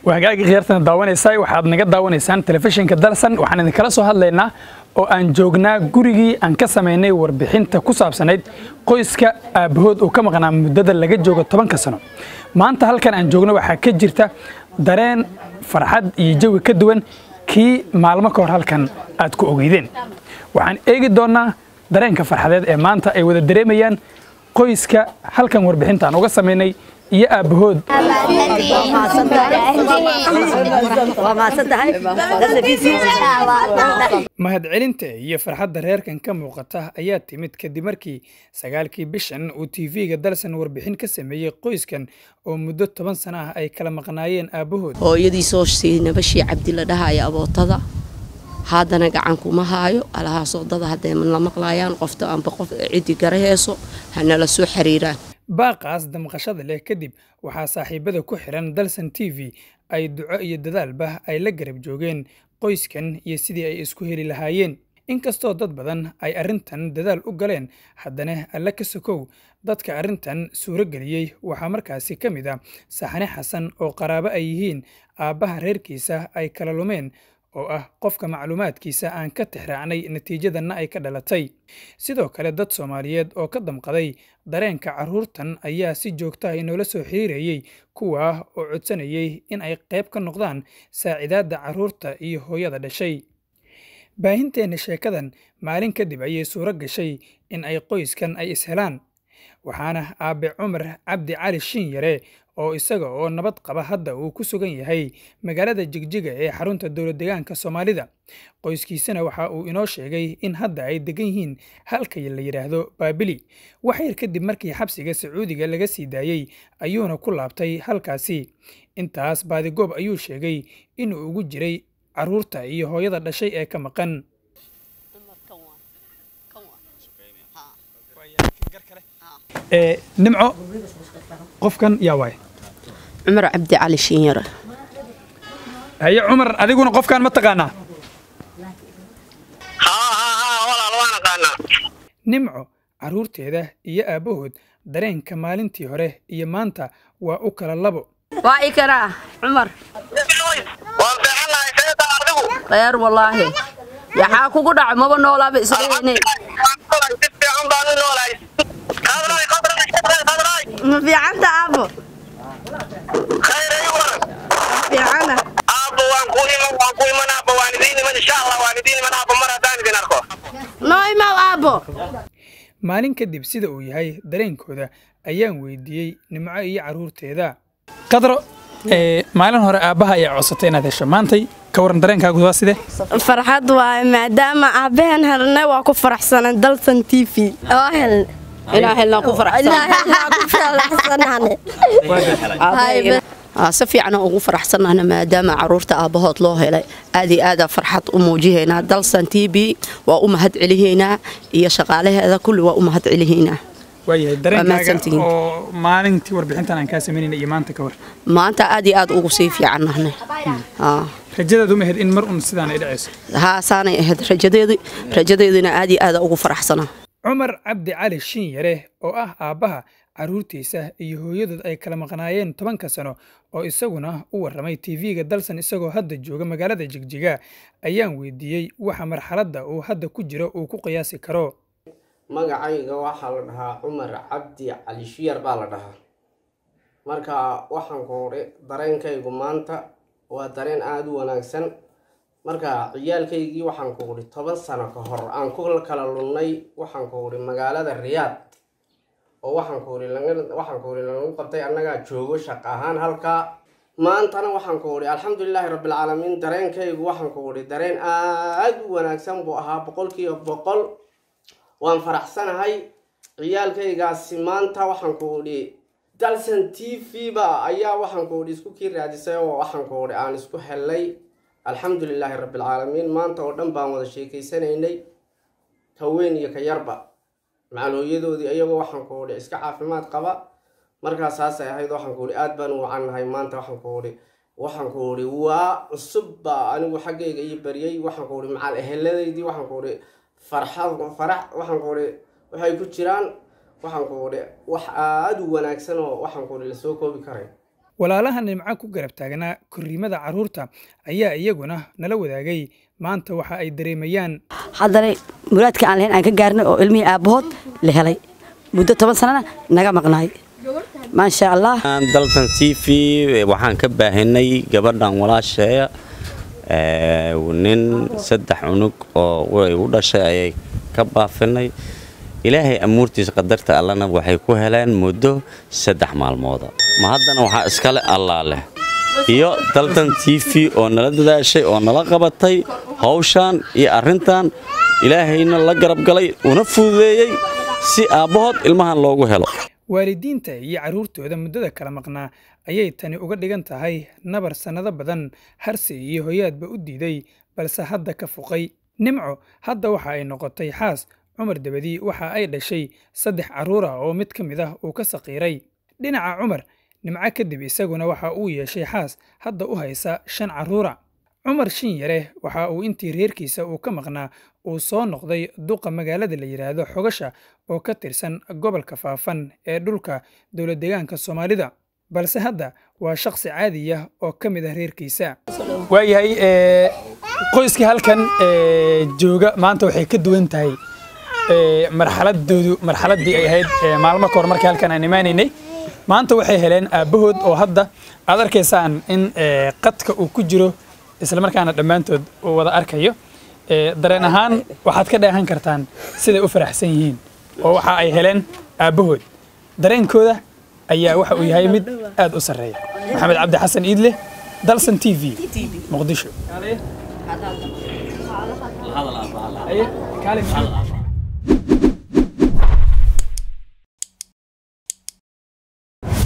waagaagii khiyaartana daawanaysaa waxaad naga daawanaysaan telefishinka dalsan waxaan idinkala soo hadlaynaa oo aan joognaa gurigii aan ka samaynay warbixinta ku saabsanayd qoyska aabbahood uu ka maqnaa muddada laga joogo tobanka sano maanta halkan aan joogno waxaa ka jirta dareen farxad iyo jawi ka duwan kii maalmo ka hor halkan aad ku ogeydeen waxaan eegi doonnaa dareenka farxadeed ee maanta ay wada dareemayaan qoyska halkan warbixinta aan uga samaynay iyo aabbahood mahadcelinta iyo farxadda reerkan ka muuqata ayaa timid kadib markii sagaalkii bishan uu tv-ga dalsan warbixin ka sameeyey qoyskan oo muddo toban sano ah ay kala maqnaayeen aabbahood hooyadii soo siinabashii cabdila dhahaya abootada haddana gacan kuma haayo alahaasoo dada hadday la maqlaayaan qofta amba qof ciddi garaheeso hanala soo xiriiraan baaqaas damqashada leh kadib waxaa saaxiibada ku xiran dalsan t v ay duco iyo dadaalba ay la garab joogeen qoyskan iyo sidii ay isku heli lahaayeen inkastoo dad badan ay arrintan dadaal u galeen haddana alle ka sokow dadka arrintan suuro geliyey waxaa markaasi ka mid ah saxane xasan oo qaraabo ay yihiin aabbaha reerkiisa ay kala lumeen oo ah qofka macluumaadkiisa aan ka tixraacnay natiijadanna ay ka dhalatay sidoo kale dad soomaaliyeed oo ka damqaday dareenka carruurtan ayaa si joogta ah inoola soo xiriirayey kuwaa oo codsanayay in ay qayb ka noqdaan saacidaadda carruurta iyo hooyada dhashay baahinteenna sheekadan maalin kadib ayay suuro gashay in ay qoyskan ay ishelaan waxaana aabe cumar cabdi cali shin yare oo isaga oo nabad qaba hadda uu ku sugan yahay magaalada jigjiga ee xarunta dowlad deegaanka soomaalida qoyskiisana waxa uu inoo sheegay in hadda ay degan yihiin halka la yidhaahdo baabili wax yar kadib markii xabsiga sacuudiga laga sii daayey ayuuna ku laabtay halkaasi intaas baadigoob ayuu sheegay inuu ugu jiray carruurta iyo hooyada dhashay ee ka maqan nimco qofkan yaa waay cumar cabdi cali shiinyare haye cumar adiguna qofkan ma taqaanaa nimco carruurteeda iyo aabbahood dareenka maalintii hore iyo maanta waa u kala labo waa i karaa cumar khayr wallaahi yaxaa kugu dhaco maba noolaaba isleene ma fiicanta aabo fiicana noo imaw aabo maalin kadib sida uu yahay dareenkooda ayaan weydiiyey nimco iyo carruurteeda qadro maalin hore aabbaha ayaa codsatay inaad hesho maantay ka waran dareenkaagu waa sidee farxad waaye maadaama aabbahan helnay waa ku faraxsanan dalsan t v oo heln inaa helnaa ku si fiican ugu faraxsanahna maadaama caruurta aabbahood loo helay aad iyo aada farxad u muujihaynaa dalsan t b waa u mahad celihaynaa iyo shaqaalaheeda kulli waa u mahad celihaynaa waayahay dareenkaaga oo maalintii warbixintan aan kaa samaynayna iyo maanta ka war maanta aad iyo aad ugu sii fiican nahnay rajadaadu ma ahayd in mar un sidaan ay dhacayso haa saanay ahayd rajadeedii rajadeedina aad iyo aada ugu faraxsanaa cumar cabdi cali shin yare oo ah aabbaha carruurtiisa iyo hooyadood ay kala maqnaayeen tobanka sano oo isaguna u warramay tv-ga dalsan isagoo hadda jooga magaalada jigjiga ayaan weydiiyey waxa marxaladda uu hadda ku jiro uu ku qiyaasi karo magacayga waxaa la dhahaa cumar cabdi cali shiyar baa la dhahaa marka waxaan ku udhi dareenkaygu maanta waa dareen aada u wanaagsan marka ciyaalkaygii waxaan ku udhi toban sano ka hor aan ku kala lunnay waxaan ku udhi magaalada riyaad oo waxaan ku udhi waxaan ku udhi lagu qabtay annagaa joogo shaq ahaan halkaa maantana waxaan ku udhi alxamdulilaahi rabbilcaalamiin dareenkaygu waxaan ku udhi dareen aada u wanaagsan buu ahaa boqolkiiba boqol waan faraxsanahay ciyaalkaygaasi maanta waxaan ku udhi dalsan t v ba ayaa waxaan ku udhi isku kii raadisay oo waxaan ku udhi aan isku hellay alxamdulilaahi rabbilcaalamiin maanta oo dhan baan wada sheekeysanaynay ka weyn iyo ka yarba macalhooyadoodii iyagoo waxaan ku udhi iska caafimaad qaba markaas saasay ahayd waxaan ku udhi aad baan u wacannahay maanta waxaan ku udhi waxaan ku udhi waa cusub baa anigu xaggayga ii bariyey waxaan ku udhi macal eheladaydii waxaan ku udhi farxad farax waxaan ku udhi waxay ku jiraan waxaan ku udhi wax aada u wanaagsan oo waxaan ku udhi lasoo koobi karay walaalaha nimco ku garab taagnaa korriimada carruurta ayaa iyaguna nala wadaagay maanta waxa ay dareemayaan haddana muraadka aan lahayn aan ka gaarnay oo ilmihii aabbahood la helay muddo toban sanana naga maqnaay maasha allah daltan t v waxaan ka baahinay gabadhan walaasheeya nin saddex cunug oo way u dhashay ayay ka baafinay ilaahay amuurtiisa qadarta allana waxay ku heleen muddo saddex maalmooda ma haddana waxaa iskale allaa leh iyo daltan t v oo nala dadaashay oo nala qabatay hawshaan iyo arrintan ilaahayna la garab galay una fududeeyey si aabbahood ilmahan loogu helo waalidiinta iyo carruurtooda muddada kala maqnaa ayay tani uga dhigan tahay nabar sannado badan harsi iyo hoyaadba u diiday balse hadda ka fuqay nimco hadda waxa ay noqotay xaas cumar dabadii waxa ay dhashay saddex carruur ah oo mid ka mid ah uu ka saqiiray dhinaca cumar nimco kadib isaguna waxa uu yeeshay xaas hadda u haysa shan carruura cumar shin yare waxa uu intii reerkiisa uu ka maqnaa uu soo noqday duqa magaalada la yidhaahdo xogasha oo ka tirsan gobolka faafan ee dhulka dowladdeegaanka soomaalida balse hadda waa shakhsi caadiya oo ka mid ah reerkiisa waayahay qoyskii halkan jooga maanta waxay ka duwan tahay marxaladoodu marxaladdii ay ahayd maalmo kahor markii halkan aan imaanaynay maanta waxay heleen aabbahood oo hadda aad arkaysaan in qadka uu ku jiro islamarkaana dhammaantood uu wada arkayo dareen ahaan waxaad ka dheehan kartaan siday u faraxsan yihiin oo waxa ay heleen aabbahood dareenkooda ayaa waxa uu yahay mid aad u sarreeya maxamed cabdi xasan iidle dalsan t v muqdisho